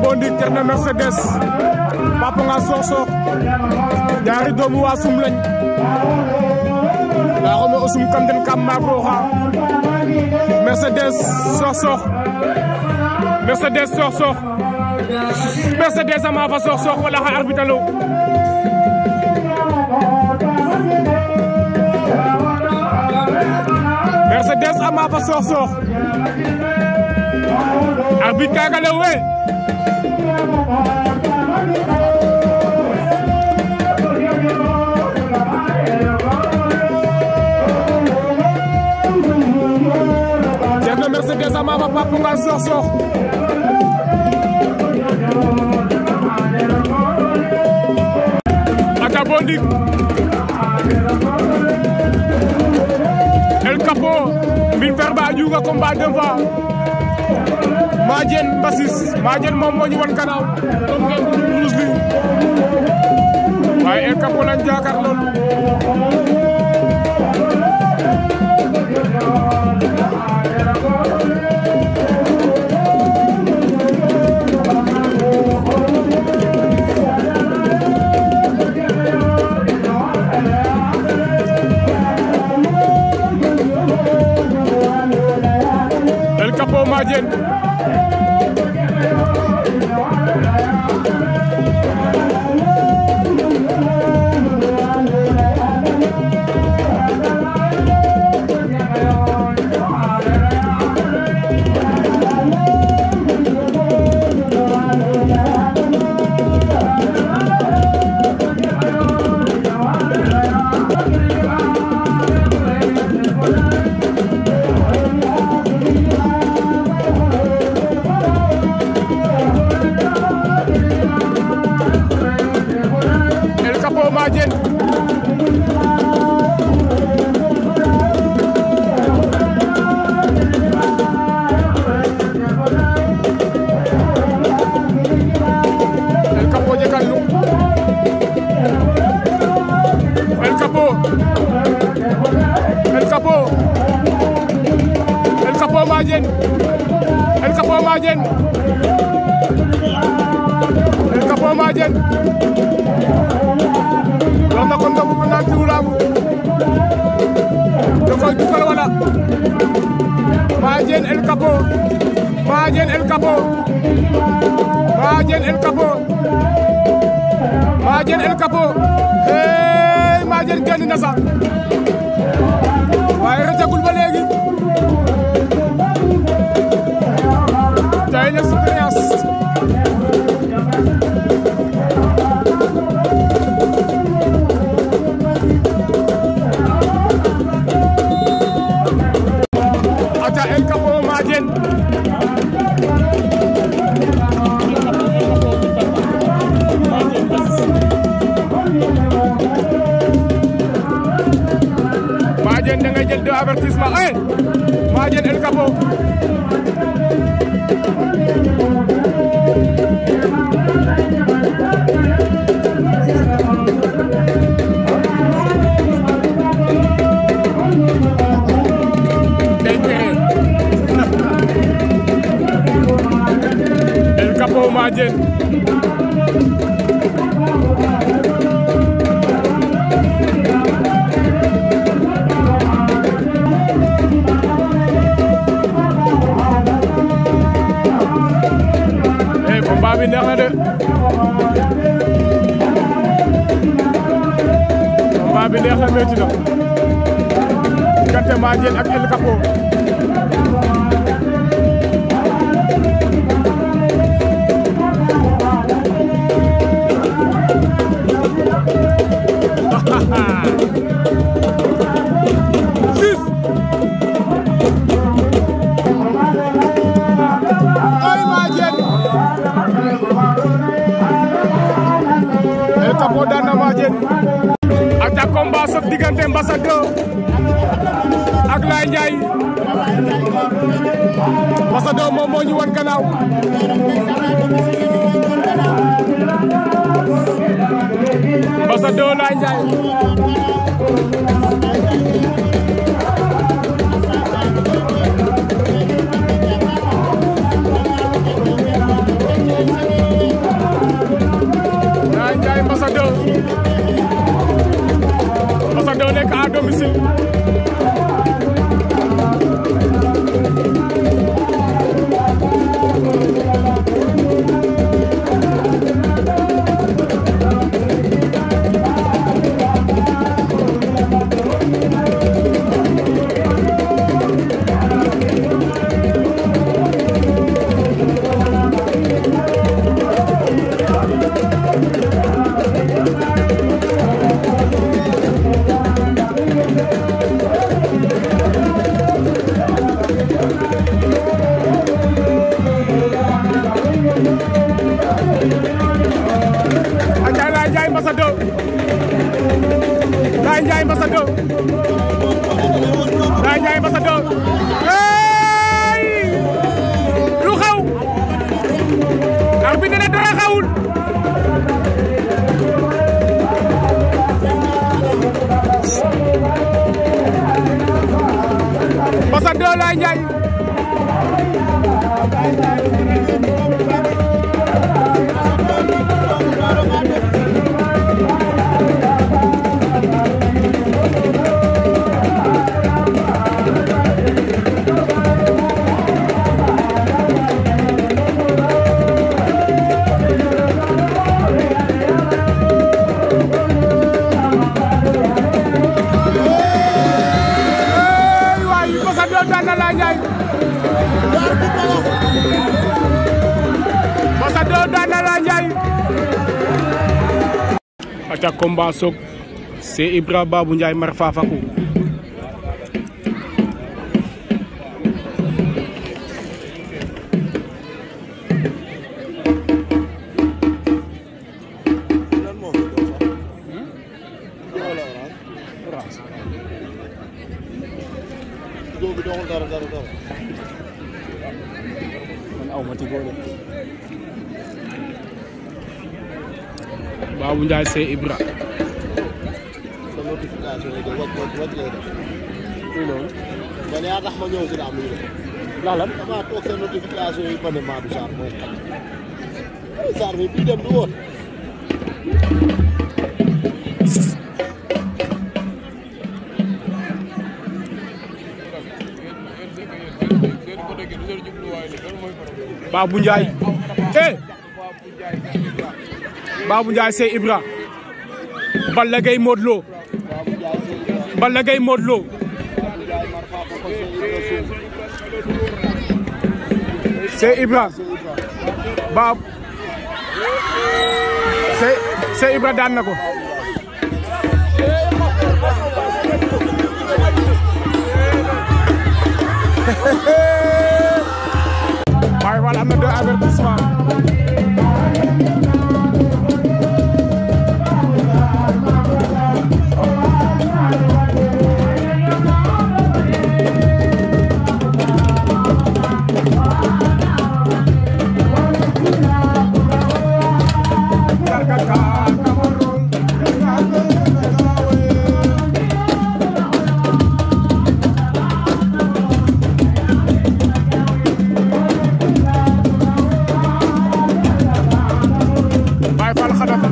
Bondik Thierno Mercedes Papa nga Sokh Sokh ñaari doomu waa sum lañ ndaa xome o sum kam den kam maak rooxa Mercedes Sokh Sokh Mercedes Sokh Sokh Mercedes a maafa Sokh Sokh wala xa arbitre lo Mercedes a maafa Sokh Sokh arbitre kaaga lew we Thierno Mercedes a maafa Papa nga Sokh Sokh ata Bondik El Capo min verba juga combat deux fois Madiene Mbassis Madiene moom moo ñu wan gannaaw comme ngeen ko ruus li waaye El Capo lañ jaakaar lool El Capo Madiene El Capo Madiene El Capo jegal lu El Capo El Capo El Capo Madiene El Capo Madiene El Capo Madiene wax na ko ndogu bu naan diwlaamu da koy dugal wala Madiene El Capo Madiene El Capo Madiene El Capo Madiene El Capo hey Madiene génn na sax waaye rëccagul ba léegi tey l'expérience ata El Capo Madiene Madiene da ngay jël deux avertissement eh Madiene El Capo day tere El Capo Madiene eh combat bi neex na de combat bi neex na métti na diggante Madiene ak El Capo Six. Ay Madiene El Capo daan na Madiene ata combat soog diggante Mbassador ak Laye Ndiaye Mbassador moom moo ñu wan gannaaw Mbassador Laye Ndiaye 2 Laye Ndiaye Mbassa 2 hey lu xew arbitre ne dara xewul Mbassa 2 Laye Ndiaye hey waay Mbassa 2 daan na Laye Ndiaye Mbassa 2 daan na Laye Ndiaye aca combat sok c'est Ibra Babou Ndiaye mar Fafakou Jóobi doxul dara dara dara. man aw ma ci góor Babou Ndiaye c'est Ibra sa notification yi de wàcc wàcc wàcc lay def. muy loolu man yaa tax ma ñëw si daa muy def. ndax lan damaa toog sa notification yi ba ne Madou Sarr mooy xaj. Sarr mi bii dem du woon. Babou Ndiaye eh Babou Ndiaye c'est Ibra Balla Gaye Modou Lo Babou Ndiaye si Ibra. Balla Gaye Modou Lo Babou Ndiaye mar faafa ko si Ibra suuf. c'est Ibra Si Ibra. Bab c'est c'est Ibra daan na ko Baye Fall am na deux avertissement Baye Fall xadafa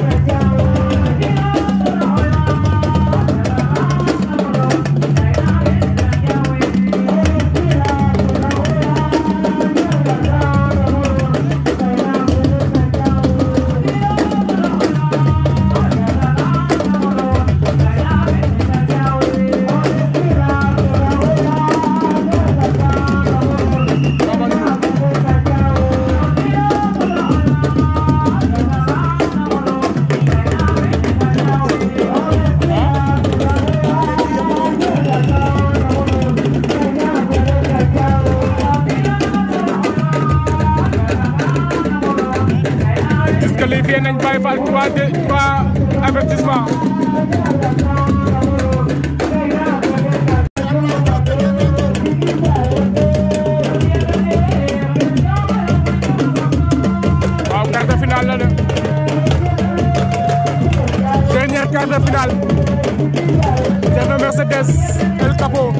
disqualifié nañ Baye Fall trois de trois avertissement waaw quart de finale la de dernière quart de finale Thierno Mercedes El Capo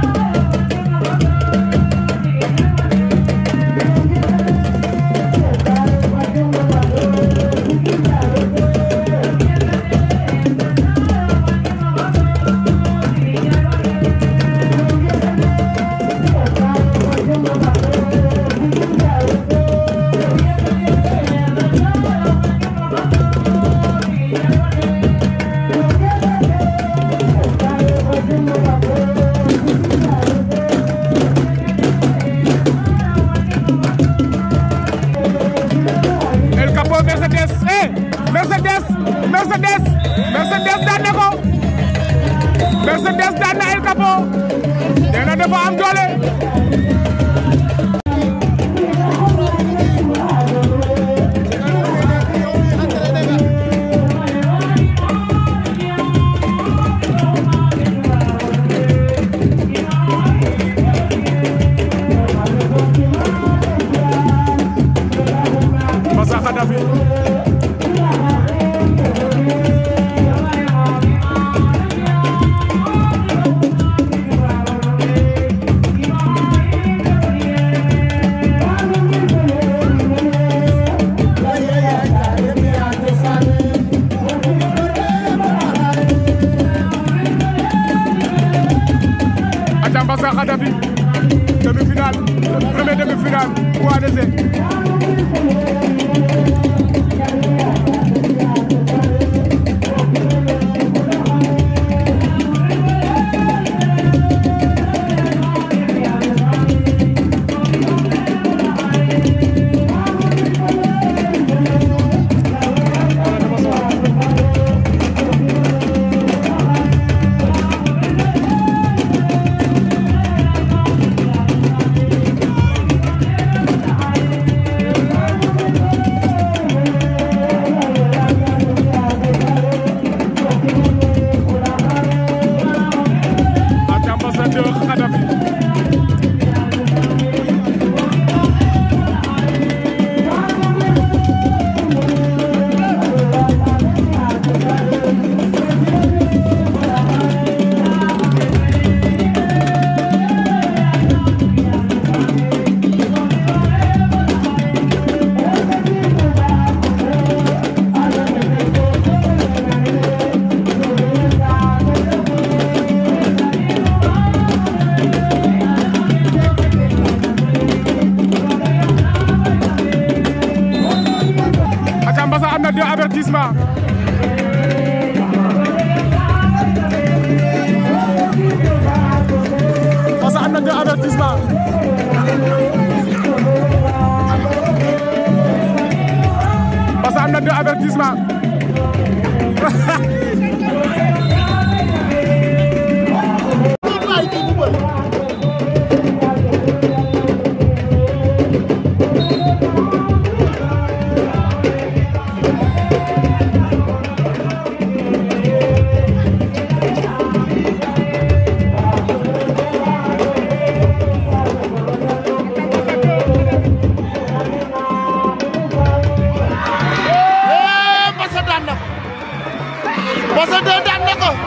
El Capo Mercedes eh Mercedes Mercedes Mercedes daan na ko Mercedes daan na El Capo nee na dafa am doole Cissé ak ambassadeur Khadafi ak ambassadeur am na deux avertissement parce que am na deux avertissement parce que am na deux avertissement waay kii bu bëri Eh, Massa daan na ko Massa de daan na ko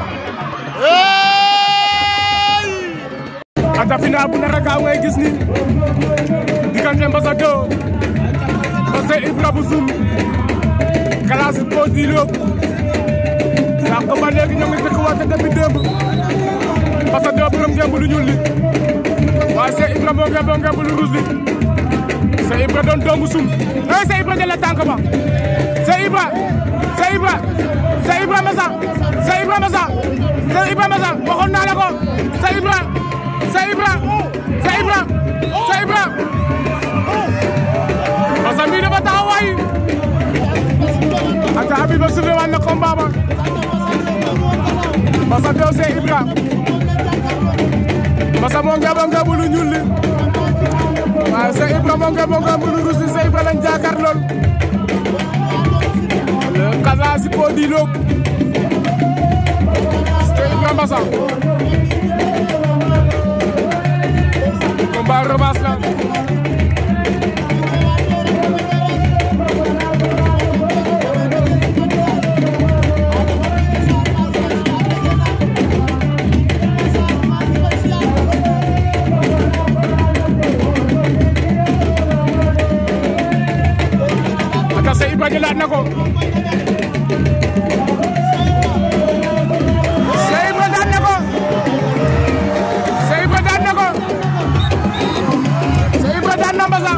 Hey! ata final bu nar a gaaw ngay gis ni diggante Mbassa 2 Mbassa Ibra bu Zoum classe po di lóob sànq ba léegi ñoo ngi dëkk wante depuis démb Mbassa 2 borom ngemb lu ñuul li waaye c'est Ibra moo ngemb ngemb lu ruus li c'est Ibra doon doomu Zoum eh c'est Ibra jël tànk ba c'est Ibra c'est Ibra c'est Ibra Mbassa c'est Ibra Mbassa c'est Ibra Mbassa waxoon naa la ko c'est Ibra c'est Ibra c'est Ibra c'est Ibra Mbassa mii dafa taxaw waay ata abi ba suufee waan na combat ba Mbassa dew c'est Ibra Mbassa moo ngeebo ngeebo lu ñuul li waaye c'est Ibra moo ngeebo ngeebo lu ruus li c'est Ibra lañ jaakaar lool le Casa Sipo di Lok c'est Ibra Mbassa combat revanche la aka c'est Ibra jëlaat na ko c'est Ibra daan na ko c'est Ibra daan na ko c'est Ibra daan na Mbassa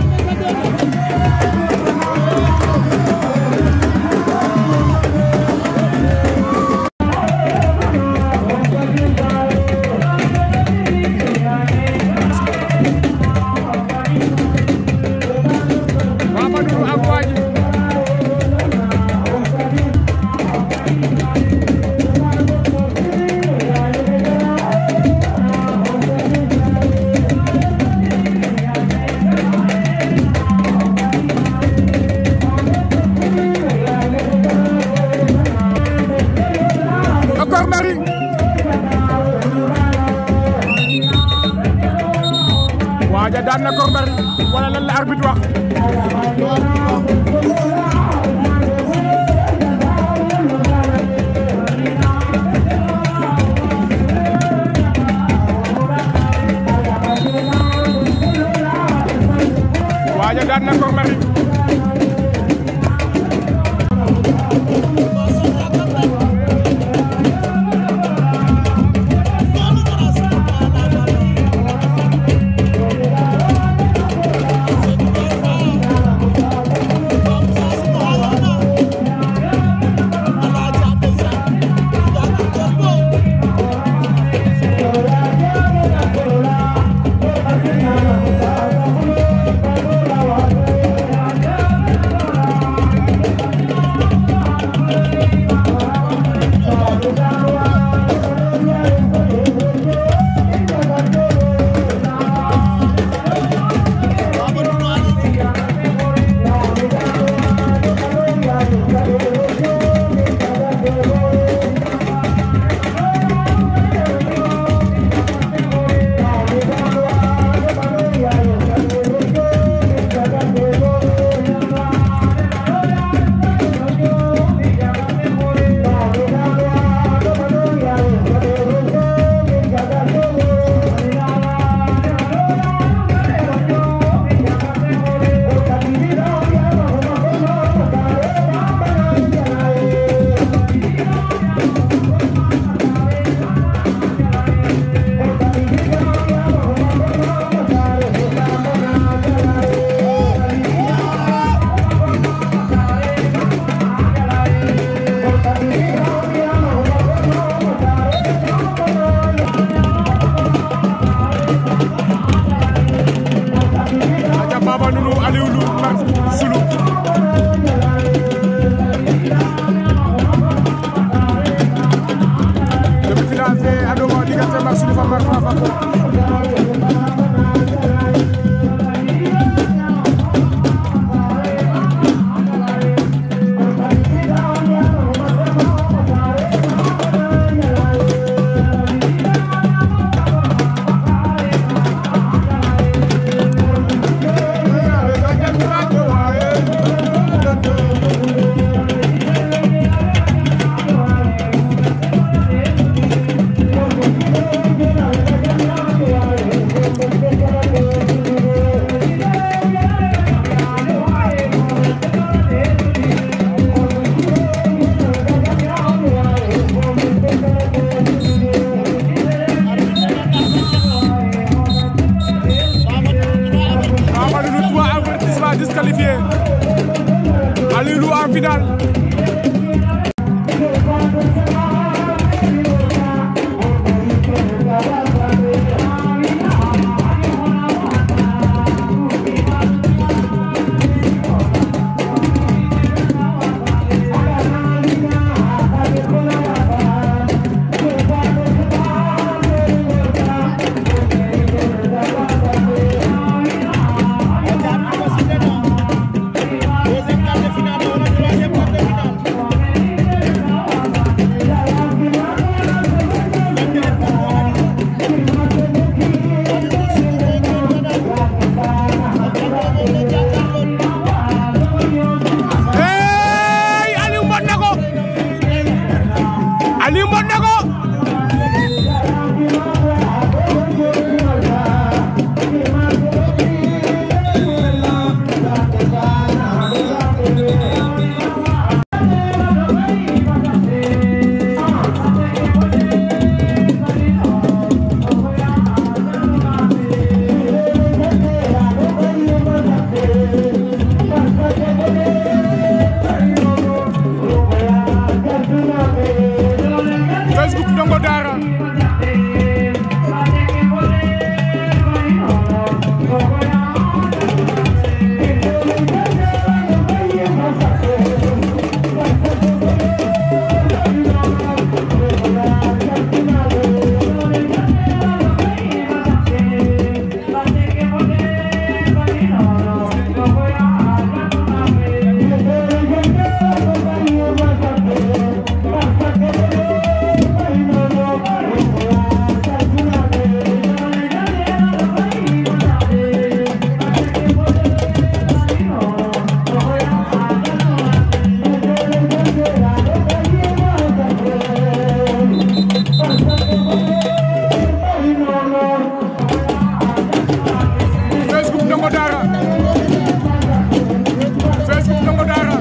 Mamadou ak Wadji Encore Marie waaja daan na Kor Marie wala lan la arbitre wax waaja daan na Kor Marie Aliou Lô en finale hey Aliou mbot na ko Aliou mbot na ko Facebook Ndongo Dara Facebook Ndongo Dara Facebook Ndongo Dara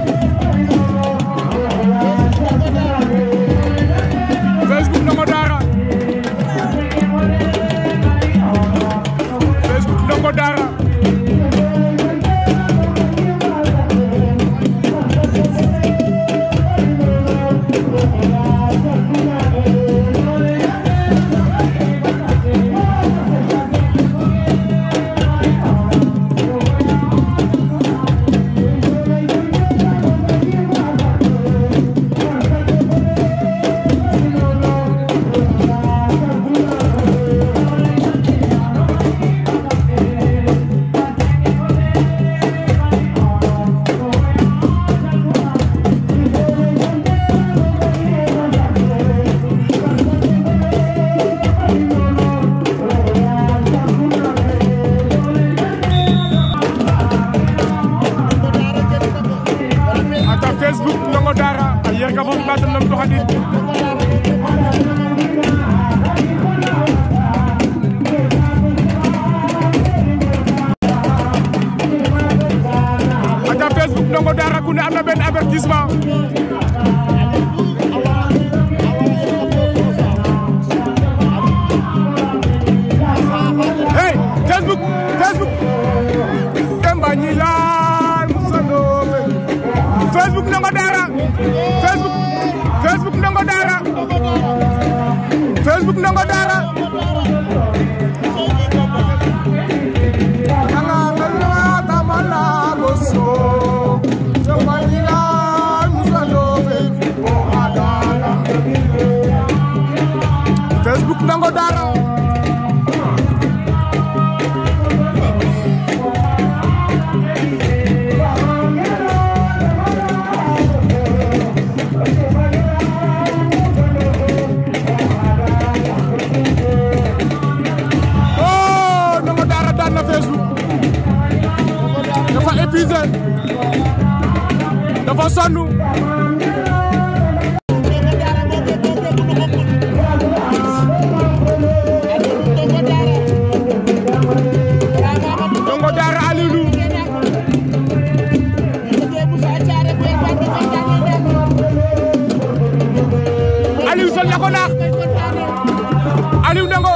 Facebook Ndongo Dara Facebook Ndongo Dara ata Facebook Ndongo Dara a yer ka fo ɓatam nam toxadid ata Facebook Ndongo Dara ku ne am na benn avertissement hey Facebook Facebook Demba Ñilaan Moussa Ndofe Facebook Ndongo Dara Facebook Facebook Ndongo Dara Facebook Ndongo Dara Anga ngalwa tamala boso Demba Ñilaan Moussa Ndofe Adana Facebook Ndongo Dara oh Ndongo Dara daan na Facebook dafa épuisé dafa sonn Ndongo Dara Aliou Lô Aliou sol na ko naax Aliou Ndongo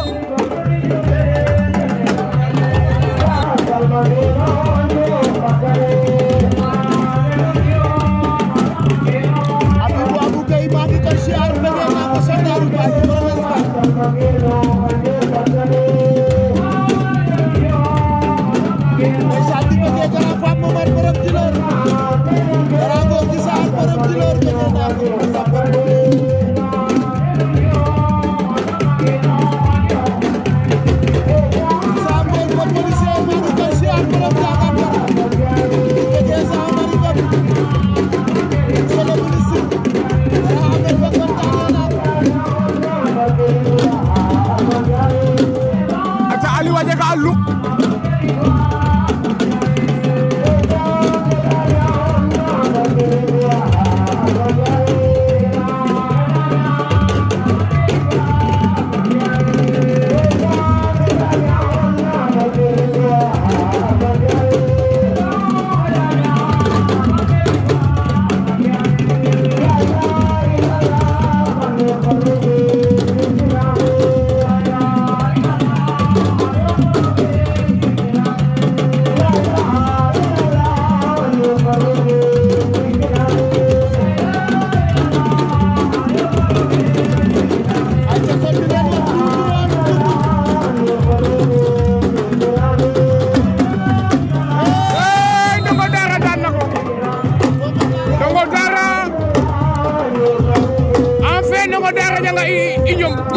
mo dara ñanga i i ñom